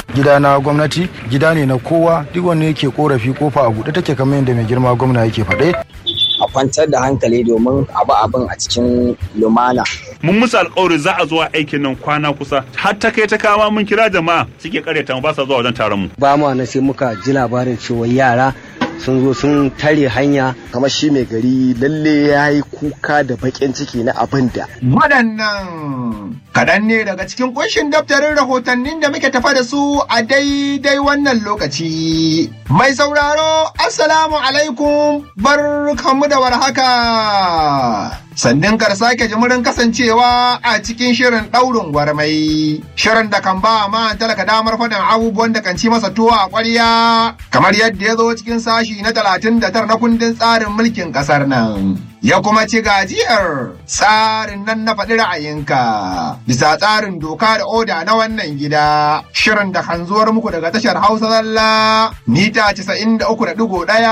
gida na gwamnati gida ne na kowa duk wanda yake korafi kofa a buɗe take kamar yadda mai girma gwamna yake faɗe a kwantar da hankali domin abu abin a cikin lumana. Mun musu alkawari za a zuwa aikin nan kwana kusa har ta kai ta kama mun kira jama'a suke karyata mu ba sa zuwa wajen taron mu. Ba ma na sai muka ji labarin cewa yara sun zo sun tare hanya kamar shi mai gari lalle ya yi kuka da baƙin ciki na abin da. Waɗannan kaɗan ne daga cikin ƙunshin daftarin rahotannin da muke tafa da su a daidai wannan lokaci. Mai sauraro, Assalamu alaikum bar kamu da warhaka. Sannan kar sake jimurin kasancewa a cikin shirin ɗaurin gwarmai. Shirin da kan ba ma talaka damar faɗin abubuwan da kan ci masa tuwo a ƙwarya. Kamar yadda ya zo cikin sashi na talatin da tara na kundin tsarin mulkin ƙasar nan. Ya kuma ci gajiyar tsarin nan na faɗi ra'ayinka. Bisa tsarin doka da oda na wannan gida. Shirin da kan zuwar muku daga tashar Hausa Zalla. Mita casa'in da uku da ɗigo ɗaya.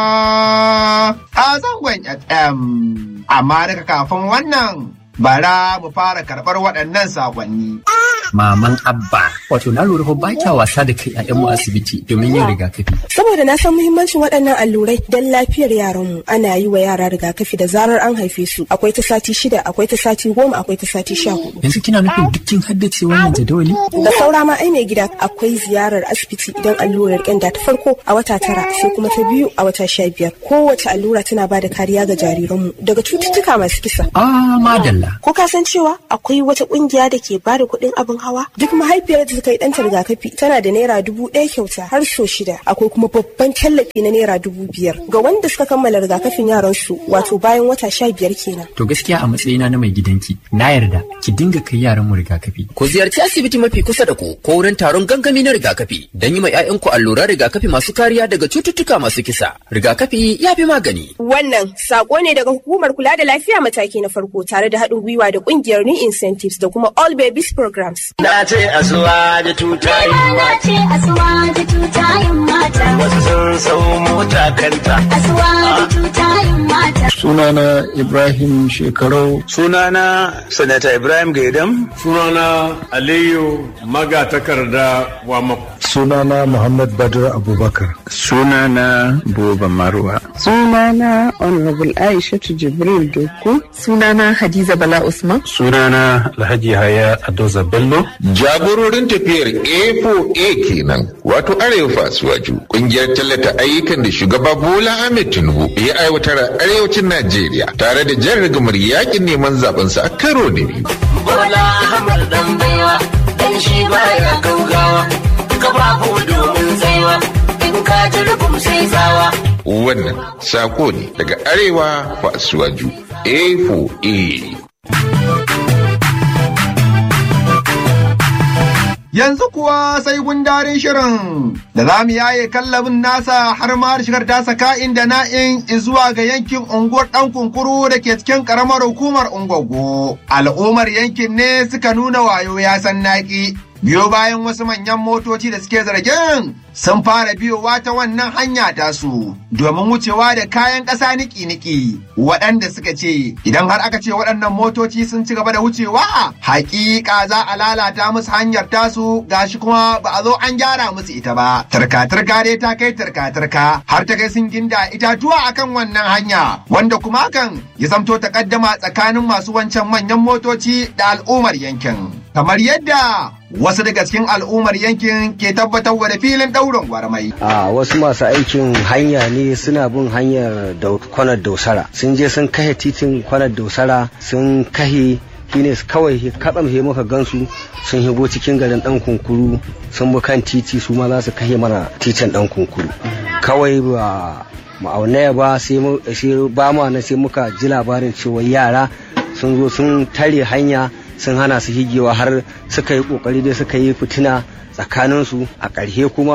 A zangon FM. Amma daga kafin wannan bara mu fara karɓar waɗannan saƙonni. Maman Abba, wato na lura ba kya wasa da kai ƴaƴanmu asibiti domin yin rigakafi. Saboda na san muhimmancin waɗannan allurai don lafiyar yaranmu ana yi wa yara rigakafi da zarar an haife su. Akwai ta sati shida, akwai ta sati goma, akwai ta sati sha hudu. Yanzu kina nufin dukkin haddace wannan jadawali? Da saura ma ai mai gida akwai ziyarar asibiti idan allurar ƙyanda ta farko a wata tara sai kuma ta biyu a wata sha biyar. Kowace allura tana ba da kariya ga jariranmu daga cututtuka masu kisa. Ah, madalla. Ko ka san cewa akwai wata ƙungiya da ke ba da kuɗin abin hawa duk mahaifiyar da ta yi ɗanta rigakafi tana da naira dubu ɗaya kyauta har so shida akwai kuma babban tallafi na naira dubu biyar ga wanda suka kammala rigakafin yaran su wato bayan wata sha biyar kenan. To gaskiya a matsayina na mai gidanki na yarda ki dinga kai yaran mu rigakafi. Ku ziyarci asibiti mafi kusa da ku ko wurin taron gangami na rigakafi don yi ma 'ya'yanku alluran rigakafi masu kariya daga cututtuka masu kisa. Rigakafi ya fi magani. Wannan sako ne daga hukumar kula da lafiya mataki na farko tare da haɗin gwiwa da ƙungiyar New Incentives da kuma All Babies Programs. Na ce asuwa da tutayin Na ce asuwa da tutayin mata. Wasu sun sau mota kanta. Asuwa da tutayin mata. Sunana Ibrahim Shekarau. Sunana Sanata Ibrahim Gaidam. Sunana Aliyu Magatakarda Wamako. Sunana Muhammad Badr Abubakar. Sunana Buba Marwa. Sunana Honorable Aishatu Jibril Doku. Sunana Hadiza Bala Usman. Sunana Alhaji Haya Adoza Bello. Jagororin tafiyar A4A kenan wato Arewa Fasuwaju kungiyar tallata ayyukan da shugaba Bola Ahmed Tinubu ya aiwatar a arewacin Najeriya tare da jan rigamar yakin neman zabensa a karo na biyu. Bola Ahmed dan baiwa dan shi baya gaugawa kafafu domin tsaiwa in ka ji rubum sai tsawa. Wannan sako ne daga Arewa Fasuwaju A4A. Yanzu kuwa sai gundarin shirin da za mu yaye kallabin nasa har ma shigar tasa ka'in da na'in zuwa ga yankin unguwar ɗan kunkuru da ke cikin ƙaramar hukumar Ungwaggo. Al'ummar yankin ne suka nuna wayo ya san naƙi. Biyo bayan wasu manyan motoci da suke zargin sun fara biyowa ta wannan hanya tasu domin wucewa da kayan ƙasa niki-niki waɗanda suka ce idan har aka ce waɗannan motoci sun ci gaba da wucewa hakika za a lalata musu hanyar tasu gashi kuma ba a zo an gyara musu ita ba turka-turka dai ta kai turka-turka har ta kai sun ginda itatuwa akan wannan hanya wanda kuma hakan ya zamto takaddama tsakanin masu wancan manyan motoci da al'ummar yankin kamar yadda wasu daga cikin al'ummar yankin ke tabbatar da filin ɗaurin gwarmai. A wasu masu aikin hanya ne suna bin hanyar kwanar dausara. Sun je sun kahe titin kwanar dausara sun kahe shine kawai katsam he muka gansu sun higo cikin garin dan kunkuru sun bi kan titi su ma za su kahe mana titin dan kunkuru. Kawai ba ma'aunaya ba sai ba ma na sai muka ji labarin cewa yara sun zo sun tare hanya sun hana su higewa har suka yi kokari dai suka yi fitina tsakaninsu a ƙarshe kuma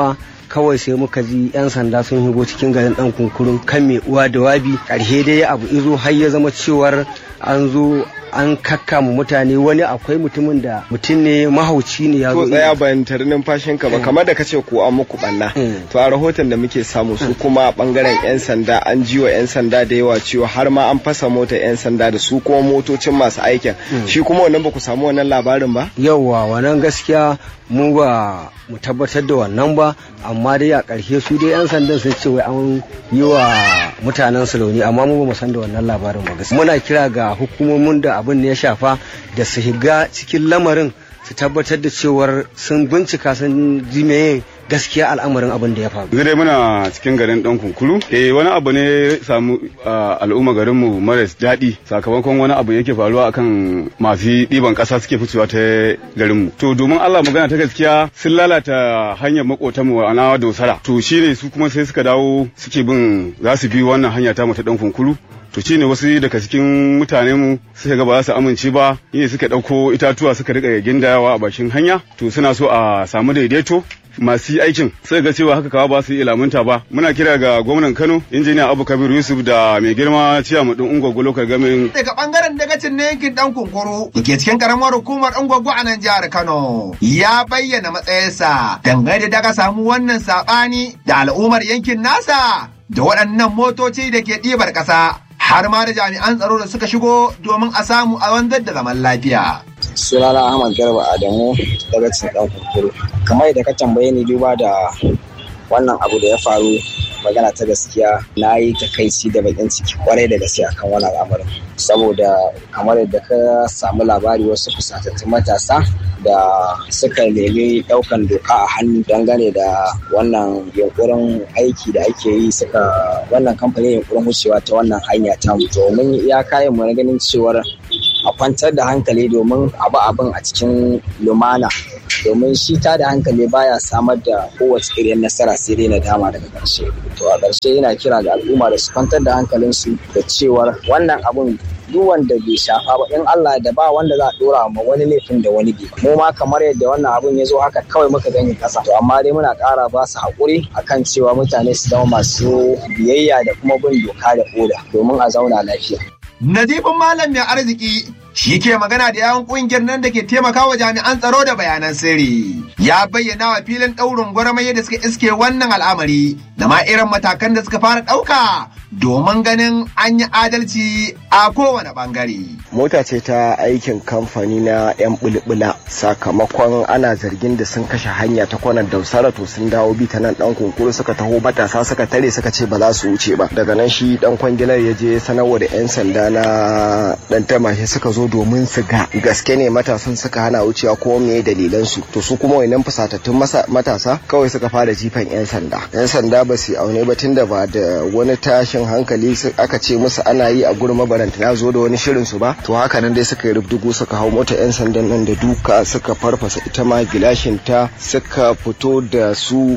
kawai sai muka ji yan sanda sun higo cikin garin dan kunkurun kan mai uwa da wabi ƙarshe dai abu izo har ya zama cewar an zo an kakkama mutane wani akwai mutumin da mutum ne mahauci ne ya to zo tsaya bayan tare numfashin ka ba kamar da kace ko an muku banna to a rahoton da muke samu su kuma bangaren yan sanda an ji wa yan sanda da yawa cewa har ma an fasa motar yan sanda da su kuma motocin masu aikin shi kuma wannan ba ku samu wannan labarin ba yauwa wannan gaskiya mu ba mu tabbatar da wannan ba amma dai a ƙarshe su dai 'yan sandan sun ce wai an yi wa mutanen su rauni amma mu ba mu san da wannan labarin ba gaskiya muna kira ga hukumomin da abin ne ya shafa da su shiga cikin lamarin su tabbatar da cewar sun bincika sun ji meye gaskiya al'amarin abin da ya faru yanzu dai muna cikin garin dan kunkuru eh wani abu ne ya samu ah, al'umma garin mu maras daɗi sakamakon wani abu yake faruwa akan masu ɗiban ƙasa suke fitowa ta garin mu to domin Allah magana ta gaskiya sun lalata hanyar makotan mu a nawa dosara to shine su kuma sai suka dawo suke bin za su bi wannan hanya ta mu ta dan kunkuru to shi ne wasu daga cikin mutane mu suka ga ba za su amince ba ne suka ɗauko itatuwa suka rika gindayawa a bakin hanya to suna so a samu daidaito masu yi aikin sai ga cewa haka kawa ba su yi lamunta ba muna kira ga gwamnan kano injiniya abu kabir yusuf da mai girma ciya mu din ungwaggo lokal gamin daga bangaren dagacin na yankin dan kunkuru da ke cikin karamar hukumar ungwaggo a nan jihar kano ya bayyana matsayinsa dangane da daga samu wannan sabani da al'ummar yankin nasa da waɗannan motoci da ke ɗibar ƙasa har ma da jami'an tsaro da suka shigo domin a samu a wanzar da zaman lafiya. sunana Ahmad Garba Adamu daga cikin ɗan kunkuru. Kamar da ka tambaye ni duba da wannan abu da ya faru magana ta gaskiya na yi takaici da bakin ciki kwarai da gaske akan wannan al'amarin saboda kamar yadda ka samu labari wasu fusatattun matasa da suka nemi daukan doka a hannu dangane da wannan yunkurin aiki da ake yi suka wannan kamfanin yunkurin wucewa ta wannan hanya ta mu domin ya kayan mu na ganin cewar a kwantar da hankali domin abu abin a cikin lumana domin shi ta da hankali baya samar da kowace irin nasara sai dai nadama daga ƙarshe to a ƙarshe yana kira ga al'umma da su kwantar da hankalinsu da cewar wannan abun duk wanda bai shafa ba in Allah da ba wanda za a dora ma wani laifin da wani bai mu ma kamar yadda wannan abun ya zo haka kawai muka gani kasa to amma dai muna ƙara ba su haƙuri akan cewa mutane su zama masu biyayya da kuma bin doka da oda domin a zauna lafiya Nazifin Malam mai arziki shi ke magana da yawon kungiyar nan da ke taimakawa jami'an tsaro da bayanan sirri. Ya bayyana wa filin ɗaurin gwarmaye da suka iske wannan al'amari da ma irin matakan da suka fara ɗauka domin ganin an yi adalci a kowane ɓangare. mota ce ta aikin kamfani na 'yan bulbula sakamakon ana zargin da sun kashe hanya ta kwanan dausara to sun dawo bi ta nan dan kunkuru suka taho matasa suka tare suka ce ba za su wuce ba daga nan shi dan kwangilar ya je sanarwa da 'yan sanda na dan tamashe suka zo domin su ga gaske ne matasan suka hana wucewa ko me dalilan su to su kuma wayannan fusatattun masa- matasa kawai suka fara jifan 'yan sanda 'yan sanda ba su aune ba tunda ba da wani tashin hankali su- aka ce musu ana yi a gurin mabaranta ya zo da wani shirin su ba to haka nan dai suka yi rubdugu suka hau mota 'yan sandan nan da duka suka farfasa ita ma gilashin ta suka fito da su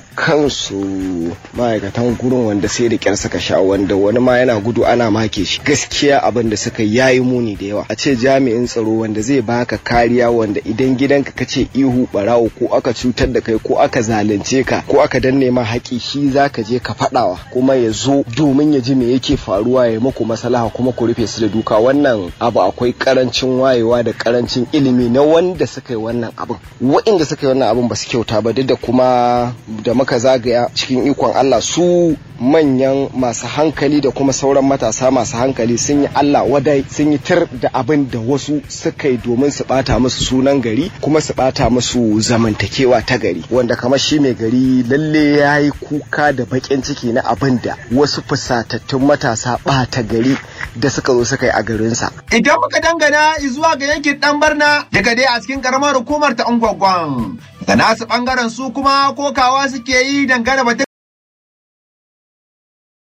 kansu ma'aikatan gurin wanda sai da kyar suka sha wanda wani ma yana gudu ana make shi gaskiya abin da suka yayi muni da yawa a ce jami'in tsaro wanda zai baka kariya wanda idan gidanka kace ihu barawo ko aka cutar da kai ko aka zalunce ka ko aka danne ma haƙi shi zaka je ka faɗawa kuma ya zo domin ya ji me yake faruwa ya muku maslaha kuma ku rufe su da duka wannan abu akwai karancin wayewa da karancin ilimi na wanda suka yi wannan abin waɗanda suka yi wannan abin ba su kyauta ba duk da kuma da muka zagaya cikin ikon Allah su manyan masu hankali da kuma sauran matasa masu hankali sun yi Allah wadai sun yi tir da abin da wasu suka yi domin su bata musu sunan gari kuma su bata musu zamantakewa ta gari wanda kamar shi mai gari lalle ya yi kuka da bakin ciki na abin da wasu fusatattun matasa bata gari da suka zo suka yi a garinsa. Idan muka dangana zuwa ga yankin ɗan barna daga dai a cikin karamar hukumar ta Ungwagwan. Da nasu ɓangaren su kuma kokawa suke yi dangane batun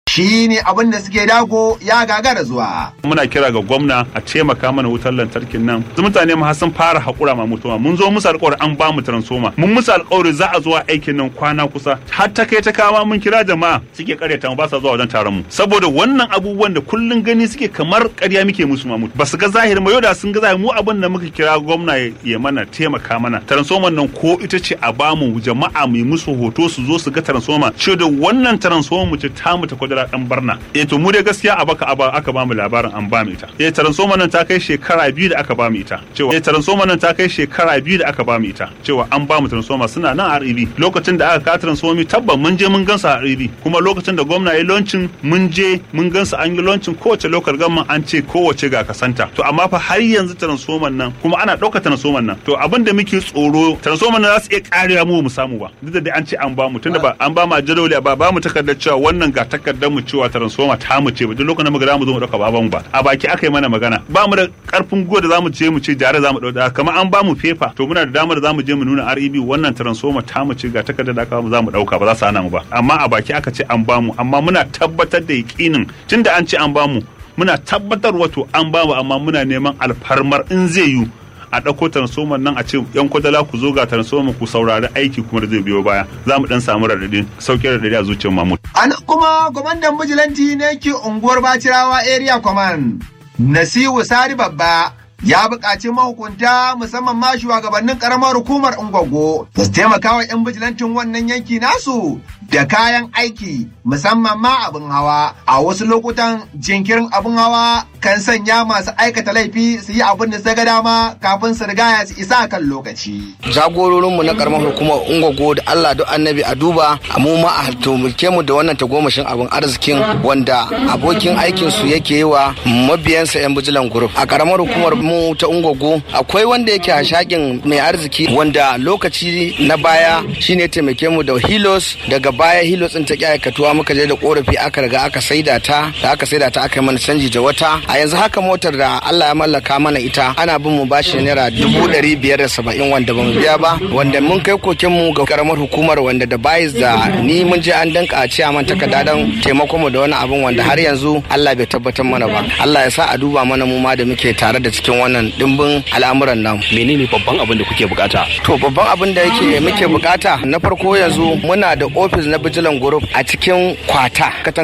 shi ne abin da suke dago ya gagara zuwa. muna kira ga gwamna a taimaka mana wutar lantarkin nan su mutane ma sun fara haƙura ma mutuwa mun zo musu alƙawari an ba mu transformer mun musu alƙawari za a zuwa aikin nan kwana kusa har ta kai ta kama mun kira jama'a suke karyata mu ba sa zuwa wajen taron mu saboda wannan abubuwan da kullun gani suke kamar ƙarya muke musu ma mutu ba su ga zahirin ba yau da sun ga zahirin mu abin da muka kira gwamna ya mana taimaka mana transformer nan ko ita ce a ba mu jama'a mu yi musu hoto su zo su ga transformer ce da wannan transformer mu ce ta mu ta kwadara dan barna eh to mu dai gaskiya a baka aka ba mu labarin an ba mu ita eh transformer nan ta kai shekara biyu da aka ba mu ita cewa eh transformer nan ta kai shekara biyu da aka ba mu ita cewa an ba mu transformer suna nan a REB lokacin da aka ka transformer tabban mun je mun gansa a REB kuma lokacin da gwamna ya launching mun je mun gansa an yi launching kowace local government an ce kowace ga kasanta to amma fa har yanzu transformer nan kuma ana ɗauka transformer nan to abin da muke tsoro transformer nan za su iya karewa mu mu samu ba duk da dai an ce an ba mu tunda ba an ba mu jadawali ba ba mu takardar cewa wannan ga takardar mu cewa transformer ta mu ce ba duk lokacin da muka za mu zo mu dauka ba mu ba a baki aka yi mana magana ba mu da karfin gwiwa da za mu je mu ce jare za mu dauka kamar an ba mu fefa to muna da damar da za mu je mu nuna REB wannan transformer ta mu ce ga takardar da aka za mu dauka ba za su hana mu ba amma a baki aka ce an ba mu amma muna tabbatar da yakinin tunda an ce an ba mu muna tabbatar wato an ba mu amma muna neman alfarmar in zai yiwu a ɗauko transformer nan a ce yan kwadala ku zo ga transformer ku saurari aiki kuma da zai biyo baya za mu dan samu raɗaɗin sauƙin raɗaɗi a zuciyar mamu. A nan kuma kwamandan bijilanti ne ke unguwar Bacirawa Area Command Nasiru Sari Babba ya buƙaci mahukunta musamman ma shugabannin ƙaramar hukumar Ungwaggo da su taimaka wa 'yan bijilantin wannan yanki nasu da kayan aiki musamman ma abin hawa a wasu lokutan jinkirin abin hawa kan sanya masu aikata laifi su yi abin da su ga dama kafin su riga su isa kan lokaci. Jagororinmu na karamar hukumar Ungwaggo da Allah duk annabi a duba mu ma a tumulke mu da wannan tagomashin abin arzikin wanda abokin aikin su yake yi wa mabiyansa 'yan bijilan group a karamar hukumar mu ta Ungwaggo akwai wanda yake hashakin mai arziki wanda lokaci na baya shine taimake mu da hilos daga baya hilos din ta ki aikatuwa muka je da korafi aka riga aka saida ta da aka saida ta aka yi mana canji da wata a yanzu haka motar da Allah ya mallaka mana ita ana bin mu bashi naira dubu ɗari biyar da saba'in wanda ba mu biya ba wanda mun kai koken mu ga karamar hukumar wanda da bayis da ni mun je an danka a ciya man takarda don taimakon mu da wani abin wanda har yanzu Allah bai tabbatar mana ba Allah ya sa a duba mana mu ma da muke tare da cikin wannan dimbin al'amuran nan menene babban abin da kuke bukata to babban abin da yake muke bukata na farko yanzu muna da ofis na bijilan group a cikin kwata